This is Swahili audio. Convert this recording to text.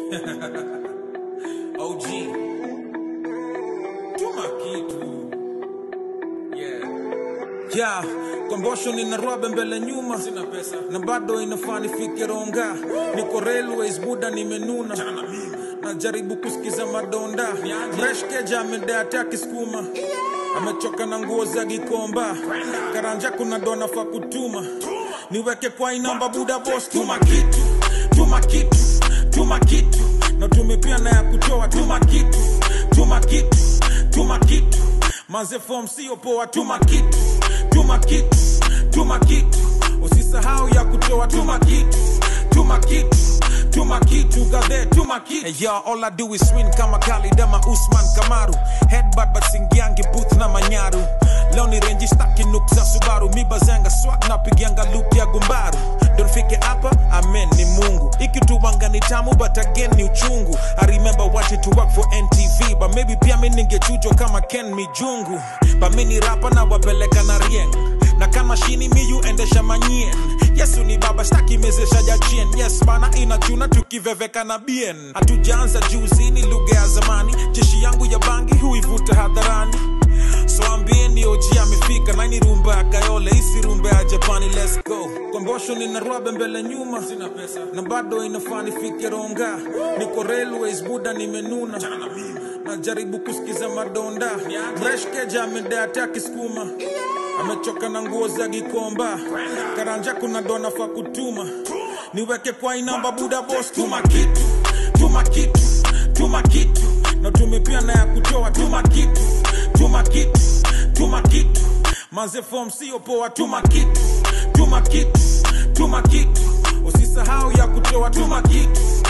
OG. Tuma kitu. Yeah. ya kombosho nina rwabe mbele nyuma Sina pesa. na bado inafaa nifike ronga niko railways buda nimenuna Chana na mimi. najaribu kusikiza madonda Niaje? mreshkeja amedate akisukuma amechoka na nguo za gikomba karanja kuna dona fa kutuma niweke kwa inamba buda bos tuma kitu tuma kitu tuma kitu na tumepia na ya kutoa tuma kitu tuma kitu tuma kitu manze fom sio poa tuma kitu tuma kitu tuma kitu usisahau ya kutoa tuma kitu tuma kitu tuma kitu gadhe tuma kitu hey, yo, all I do is win kama Khalid ama Usman Kamaru headbutt but singiangi booth na manyaru leo ni renji staki nuk za Subaru mibazanga swag na pigianga loop ya gumbaru ndo nifike hapa amen ni Mungu ikituwanga ni tamu but again ni uchungu I remember watching to work for NTV but maybe pia mi ningechujwa kama Ken Mijungu but mi ni rapa na wapeleka na rieng na kama shini miyu endesha manyien yesu ni baba staki mezesha jachien yes bana inachuna tukiveveka na bien hatujaanza juzi ni lugha ya zamani jeshi yangu ya bangi huivuta hadharani so ambieni oji amefika naini rumba ya kayole isi rumba ya japani let's go kombosho nina rwabe mbele nyuma Sina pesa. na bado inafaa nifike ronga niko railways buda nimenuna Chana na mimi. najaribu kusikiza madonda Niaje? mreshkeja amedate akisukuma amechoka na nguo za gikomba karanja kuna dona fa kutuma niweke kwa inamba buda bos tuma kitu tuma kitu tuma kitu na tumepia na ya kutoa tuma kitu tuma kitu tuma kitu manze fom sio poa tuma kitu tuma kitu tuma kitu usisahau ya kutoa tuma kitu